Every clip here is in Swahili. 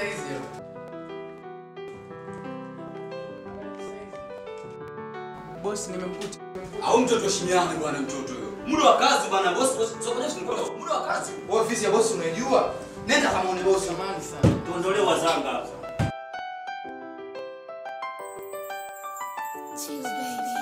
saizi. Bosi, nimemkuta. Au mtoto shinyani bwana mtoto huyo. Muda wa kazi bwana boss boss. Sio kwa nini muda wa kazi. Ofisi ya bosi unaijua? Nenda kama une bosi. Samahani sana. Tuondolee wazanga hapa. Cheese baby.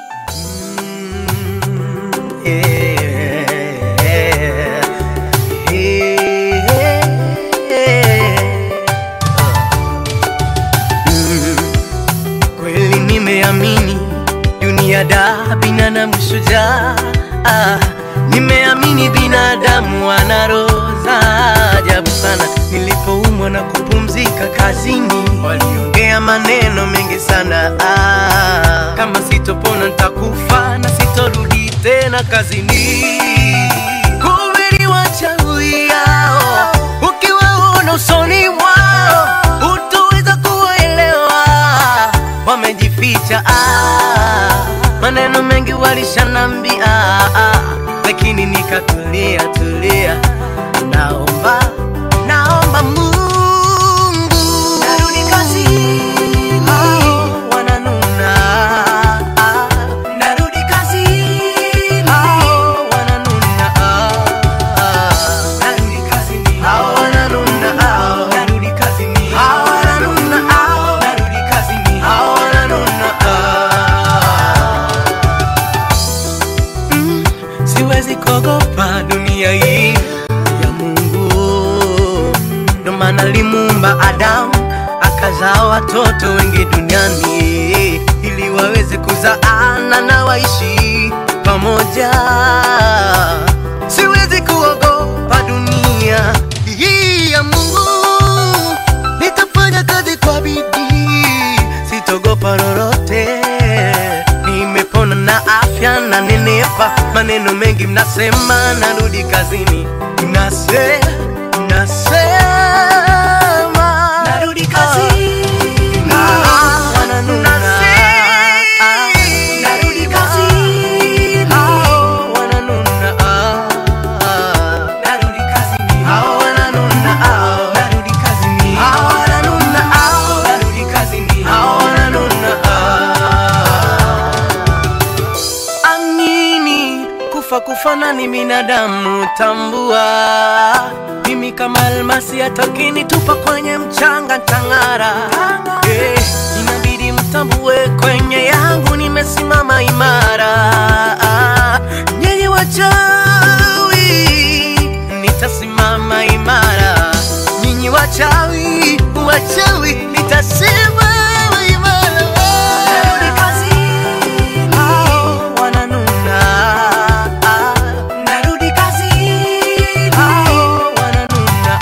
Kweli nimeamini dunia da binadamu shujaa. Ah, nimeamini binadamu wana roho za ajabu sana. Nilipoumwa na kupumzika kazini, waliongea maneno mengi sana. Ah, kama sitopona nitakufa na sitorudi tena kazini. Kumbe ni wachawi hao, ukiwaona usoni mwao hutoweza kuwaelewa, wamejificha. Ah, maneno mengi walishanambia, ah, lakini nikatulia tulia, naomba naomba Mungu narudi kazini, hao wananuna ah, narudi kazini, hao wananuna ah, narudi kazini, hao wananuna ah, narudi kazini, hao wananuna ah, narudi kazini, hao wananuna ah. Mm, siwezi kuogopa dunia hii ya Mungu, ndo maana alimuumba Adamu akazaa watoto wengi duniani ili waweze kuzaana na waishi pamoja. Siwezi kuogopa dunia hii ya Mungu, nitafanya kazi kwa bidii, sitogopa lolote. Nimepona na afya na nenepa, maneno mengi mnasema, narudi kazini, nase nasema narudi kazini, Ah, wananuna. Ah, narudi kazini, Ah, wananuna. Ah, narudi kazini, Ah, wananuna. Ah, narudi kazini, Ah, wananuna. Ah, narudi kazini, Ah, wananuna. Ah. Amini kufa kufana ni binadamu, tambua mimi kama almasi atokini tupa kwenye mchanga tang'ara. Eh, inabidi mtambue kwenye yangu nimesimama imara. Nyinyi wachawi, nitasimama imara. Nyinyi wachawi, wachawi, nitasimama imara. Narudi kazini, hao wananuna. Narudi kazini, hao wananuna.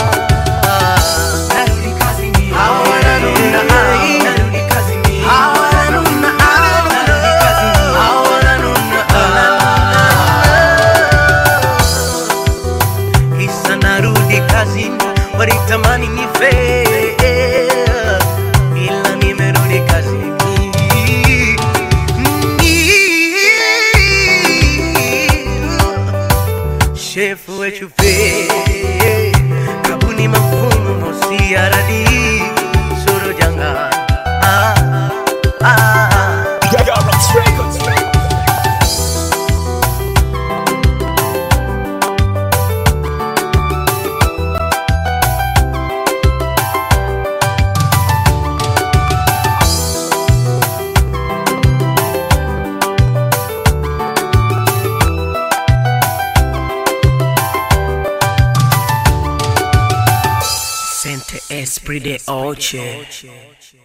Narudi kazini, hao wananuna. Narudi kazini, hao wananuna. Narudi kazini, hao wananuna. Kisa narudi kazini, walitamani nife, ila nimerudi kazini. Shefu wetu pe kabuni mafumu mosi aradi soro janga ah, ah, ah. Sente esprit de oche